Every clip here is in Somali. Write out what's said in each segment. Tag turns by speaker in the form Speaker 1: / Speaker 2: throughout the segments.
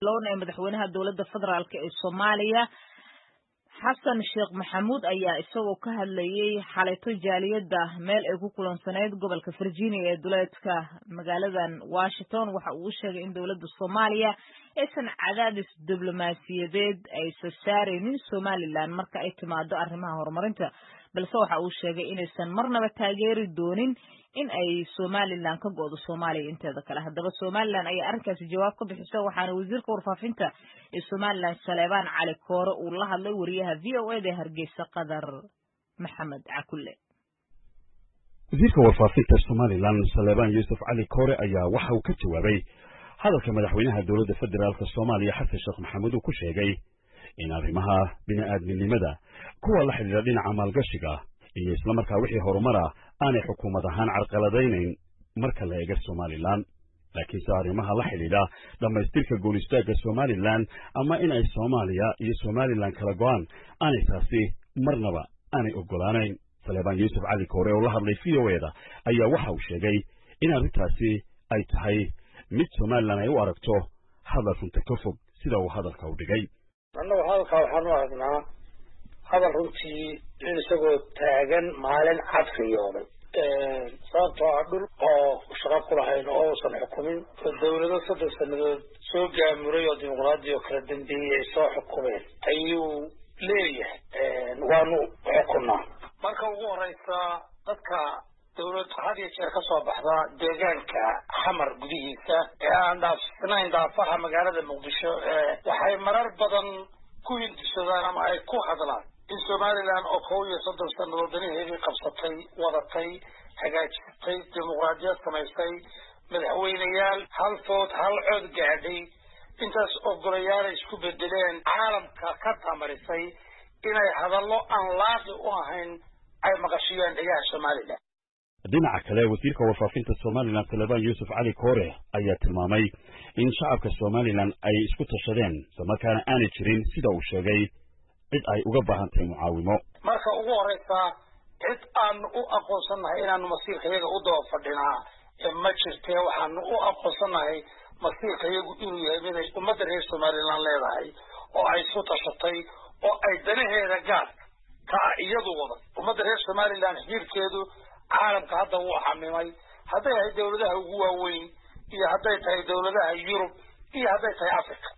Speaker 1: bilowna ee madaxweynaha dowladda federaalk ee soomaaliya xasan sheekh maxamuud ayaa isagoo ka hadlayay xalayto jaaliyadda meel ay ku kulansaneyd gobolka virginia ee duleedka magaaladan washington waxa uu sheegay in dowladda soomaaliya aysan cadaadis diblomaasiyadeed aysan saaraynin somalilan marka ay timaado arrimaha horumarinta balse waxa uu sheegay inaysan marnaba taageeri doonin in ay somalilan ka go'do soomaaliya inteeda kale haddaba somalilan ayaa arrinkaasi jawaab ka bixisa waxaana wasiirka warfaafinta ee somalilan saleebaan cali koore uu la hadlay wariyaha v o eda hargeysa qadar maxamed cakulle
Speaker 2: wasiirka warfaafinta somalilan saleebaan yuusuf cali koore ayaa waxa uu ka jawaabay hadalka madaxweynaha dowladda federaalk soomaaliya xasan sheekh maxamuud uu ku sheegay in arrimaha bini'aadminimada kuwa la xidhiidha dhinaca maalgashiga iyo islamarkaa wixii horumara aanay xukuumad ahaan carqaladaynayn marka la eega somalilan laakiinse arrimaha la xidhiidha dhammaystirka goonistaagga somalilan ama in ay soomaaliya iyo somalilan kala go'aan aanay taasi marnaba aanay oggolaanayn saleebaan yuusuf cali koore oo la hadlay v o eda ayaa waxa uu sheegay in arrintaasi ay tahay mid somalilan ay u aragto hadal runta ka fog sida uu hadalka u dhigay
Speaker 3: annagu hadalkaa waxaan u aragnaa hadal runtii in isagoo taagan maalin cad riyooday sababtoo ah dhul oo shaqo ku lahayn oo uusan xukumin oo dawlado soddon sanadood soo gaamuray oo dimuqraadi oo kala dambeeyey ay soo xukumeen ayuu leeyahay waanu xukunaa marka ugu horeysa dadka dawlad had iyo jeer ka soo baxda deegaanka xamar gudihiisa ee aan dhaafsanayn daafaha magaalada muqdisho waxay marar badan ku hindisadaan ama ay ku hadlaan in somalilan oo kow iyo soddon sannadood danaheedii qabsatay wadatay hagaajisatay dimuqraadiyad samaysay madaxweyneyaal hal food hal cod gaadhay intaas ogolayaala isku bedeleen caalamka ka tamarisay inay hadallo aan laaqi u ahayn ay maqashiyaan dhegaha somalilan
Speaker 2: dhinaca kale wasiirka warfaafinta somalilan talebaan yuusuf cali koore ayaa tilmaamay in shacabka somalilan ay isku tashadeen islamarkaana aanay jirin sida uu sheegay cid ay uga baahan tahay mucaawimo
Speaker 3: marka ugu horeysa cid aanu u aqoonsannahay inaanu masiirka iyaga u daba fadhinaa ma jirtee waxaanu u aqoonsannahay masiirka iyagu inuu yahay miday ummadda reer somalilan leedahay oo ay isku tashatay oo ay danaheeda gaar ka ah iyadu wadan ummadda reer somalilan xiriirkeedu caalamka hadda wuu xamimay hadday ahay dawladaha ugu waaweyn iyo hadday tahay dawladaha yurub iyo hadday tahay africa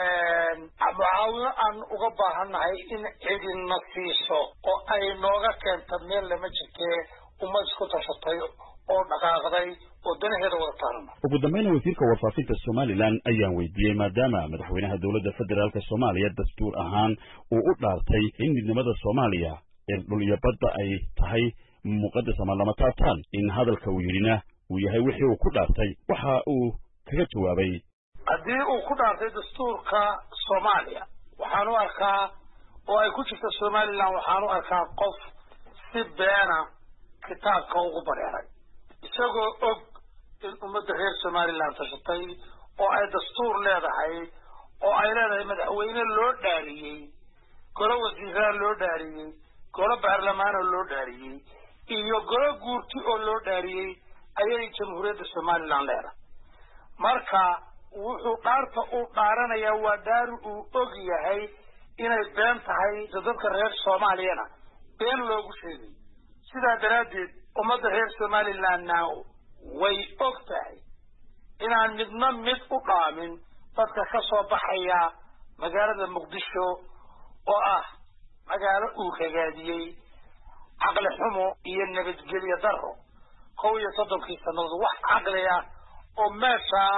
Speaker 3: mucaawino aan uga baahannahay in cidina siiso oo ay nooga keenta meel lama jirtee ummad isku tashatay oo dhaqaaqday oo danaheeda wada taarana
Speaker 2: ugu dambeyna wasiirka warfaafinta somalilan ayaan weydiiyey maadaama madaxweynaha dowladda federaalk soomaaliya dastuur ahaan uu u dhaartay in midnimada soomaaliya ee dhul iyo badda ay tahay muqadas ama lama taabtaan in hadalka uu yidhina uu yahay wixii uu ku dhaartay waxa uu kaga jawaabay
Speaker 3: haddii uu ku dhaartay dastuurka soomaaliya waxaan u arkaa oo ay ku jirta somalilan waxaan u arkaa qof si beena kitaabka ugu bareeray isagoo og in ummadda reer somalilan tashatay oo ay dastuur leedahay oo ay leedahay madaxweyne loo dhaariyey golo wasiiraa loo dhaariyey golo baarlamaanoo loo dhaariyey iyo golo guurti oo loo dhaariyey ayay jamhuuriyadda somalilan leedahay marka wuxuu dhaarta uu dhaaranayaa waa dhaari uu og yahay inay been tahay dadka reer soomaaliyana been loogu sheegay sidaa daraaddeed ummadda reer somalilandna way og tahay inaan midna mid u dhaamin dadka ka soo baxaya magaalada muqdisho oo ah magaalo uu ragaadiyey caqli xumo iyo nabadgelyo daro kow iyo soddonkii sannadood wax caqli ah oo meeshaa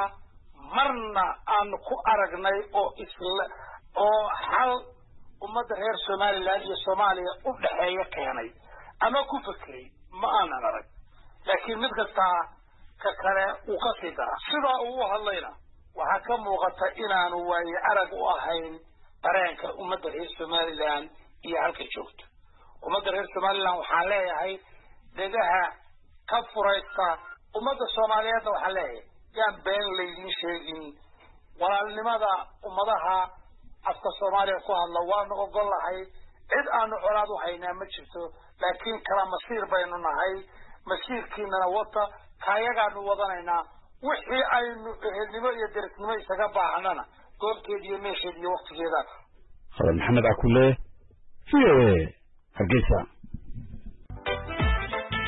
Speaker 3: marna aanu ku aragnay oo isla oo xal ummadda reer somalilan iyo soomaaliya u dhexeeya keenay ama ku fekeray ma aanan arag laakiin mid kastaa ka kale uu ka sii dara sidaa uu u hadlayna waxaa ka muuqata inaanu waaye arag u ahayn dareenka ummadda reer somalilan iyo halka joogto ummadda reer somalilan waxaan leeyahay dhegaha ka furaysta ummadda soomaaliyeedna waxaan leeyahay yaan been laydin sheegin walaalnimada ummadaha afka soomaaliya ku hadla waanu ogol lahay cid aanu colaad u haynaa ma jirto laakiin kala masiir baynu nahay masiirkiinana wata kaayagaanu wadanaynaa wixii aynu ehelnimo iyo derisnimo isaga baahnana goobteeda iyo meesheeda iyo waktigeedaana
Speaker 2: khadar maxamed cakule v o a hargeysa